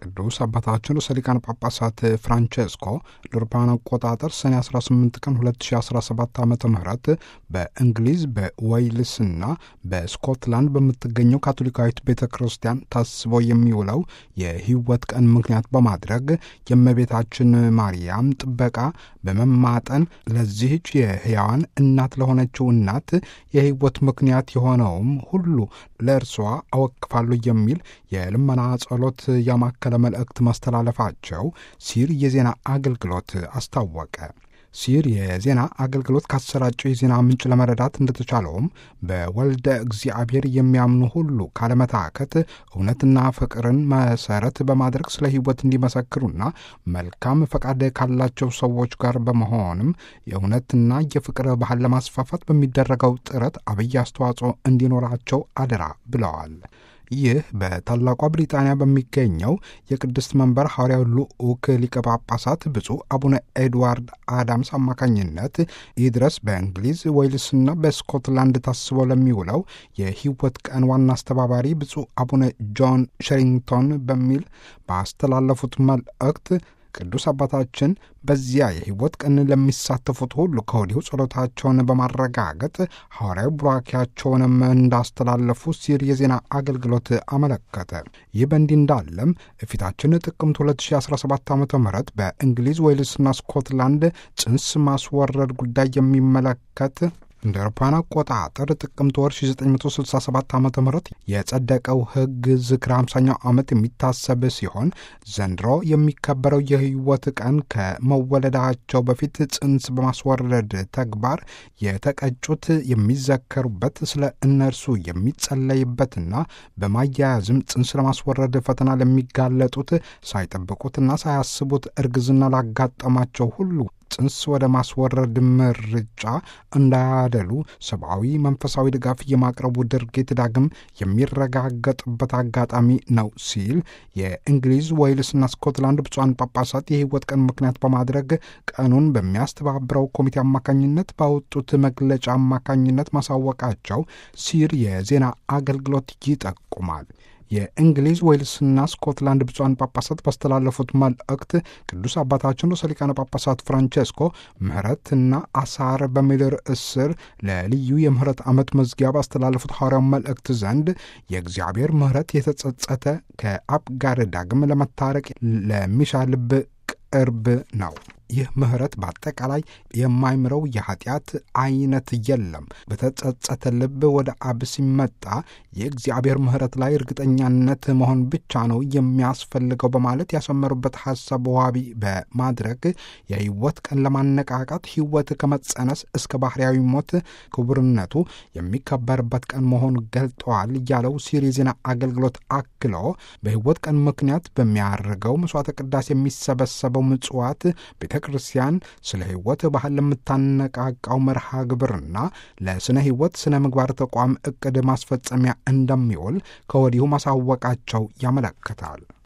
ቅዱስ አባታችን ርዕሰ ሊቃነ ጳጳሳት ፍራንቼስኮ ለአውሮፓውያን አቆጣጠር ሰኔ 18 ቀን 2017 ዓ ም በእንግሊዝ በዌይልስና በስኮትላንድ በምትገኘው ካቶሊካዊት ቤተ ክርስቲያን ታስቦ የሚውለው የሕይወት ቀን ምክንያት በማድረግ የእመቤታችን ማርያም ጥበቃ በመማጠን ለዚህች የሕያዋን እናት ለሆነችው እናት የሕይወት ምክንያት የሆነውም ሁሉ ለእርሷ አወክፋለሁ የሚል የልመና ጸሎት ያማከለ መልእክት ማስተላለፋቸው ሲር የዜና አገልግሎት አስታወቀ። ሲር የዜና አገልግሎት ካሰራጨው የዜና ምንጭ ለመረዳት እንደተቻለውም በወልደ እግዚአብሔር የሚያምኑ ሁሉ ካለመታከት እውነትና ፍቅርን መሰረት በማድረግ ስለ ሕይወት እንዲመሰክሩና መልካም ፈቃድ ካላቸው ሰዎች ጋር በመሆንም የእውነትና የፍቅር ባህል ለማስፋፋት በሚደረገው ጥረት አብይ አስተዋጽኦ እንዲኖራቸው አደራ ብለዋል። ይህ በታላቋ ብሪጣንያ በሚገኘው የቅድስት መንበር ሐዋርያው ልዑክ ሊቀ ጳጳሳት ብፁዕ አቡነ ኤድዋርድ አዳምስ አማካኝነት ይህ ድረስ በእንግሊዝ ዌልስና በስኮትላንድ ታስቦ ለሚውለው የሕይወት ቀን ዋና አስተባባሪ ብፁዕ አቡነ ጆን ሸሪንግቶን በሚል ባስተላለፉት መልእክት ቅዱስ አባታችን በዚያ የሕይወት ቀን ለሚሳተፉት ሁሉ ከወዲሁ ጸሎታቸውን በማረጋገጥ ሐዋርያዊ ቡራኪያቸውንም እንዳስተላለፉ ሲር የዜና አገልግሎት አመለከተ። ይህ በእንዲህ እንዳለም ፊታችን ጥቅምት 2017 ዓ ም በእንግሊዝ ዌልስና ስኮትላንድ ጽንስ ማስወረድ ጉዳይ የሚመለከት እንደ አውሮፓውያን አቆጣጠር ጥቅምት ወር 1967 ዓ ም የጸደቀው ሕግ ዝክረ 50ኛው ዓመት የሚታሰብ ሲሆን ዘንድሮ የሚከበረው የሕይወት ቀን ከመወለዳቸው በፊት ጽንስ በማስወረድ ተግባር የተቀጩት የሚዘከሩበት፣ ስለ እነርሱ የሚጸለይበትና በማያያዝም ጽንስ ለማስወረድ ፈተና ለሚጋለጡት ሳይጠብቁትና ሳያስቡት እርግዝና ላጋጠማቸው ሁሉ ጽንስ ወደ ማስወረድ ምርጫ እንዳያደሉ ሰብአዊ መንፈሳዊ ድጋፍ የማቅረቡ ድርጊት ዳግም የሚረጋገጥበት አጋጣሚ ነው ሲል የእንግሊዝ ዌልስና ስኮትላንድ ብፁዓን ጳጳሳት የሕይወት ቀን ምክንያት በማድረግ ቀኑን በሚያስተባብረው ኮሚቴ አማካኝነት ባወጡት መግለጫ አማካኝነት ማሳወቃቸው ሲር የዜና አገልግሎት ይጠቁማል። የእንግሊዝ ዌልስና ስኮትላንድ ብፁዓን ጳጳሳት ባስተላለፉት መልእክት ቅዱስ አባታችን ርዕሰ ሊቃነ ጳጳሳት ፍራንቼስኮ ምሕረትና አሳር በሚል ርዕስ ስር ለልዩ የምሕረት ዓመት መዝጊያ ባስተላለፉት ሐዋርያው መልእክት ዘንድ የእግዚአብሔር ምሕረት የተጸጸተ ከአብ ጋር ዳግም ለመታረቅ ለሚሻ ልብ ቅርብ ነው። ይህ ምሕረት በአጠቃላይ የማይምረው የኃጢአት አይነት የለም። በተጸጸተ ልብ ወደ አብ ሲመጣ የእግዚአብሔር ምሕረት ላይ እርግጠኛነት መሆን ብቻ ነው የሚያስፈልገው በማለት ያሰመሩበት ሐሳብ ዋቢ በማድረግ የሕይወት ቀን ለማነቃቃት ሕይወት ከመጸነስ እስከ ባህርያዊ ሞት ክቡርነቱ የሚከበርበት ቀን መሆኑ ገልጠዋል ያለው ሲር የዜና አገልግሎት አክሎ በሕይወት ቀን ምክንያት በሚያደርገው መስዋዕተ ቅዳሴ የሚሰበሰበው ምጽዋት ቤተ ክርስቲያን ስለ ሕይወት ባህል ለምታነቃቃው መርሃ ግብርና ለስነ ሕይወት ስነ ምግባር ተቋም ዕቅድ ማስፈጸሚያ እንደሚውል ከወዲሁ ማሳወቃቸው ያመለክታል።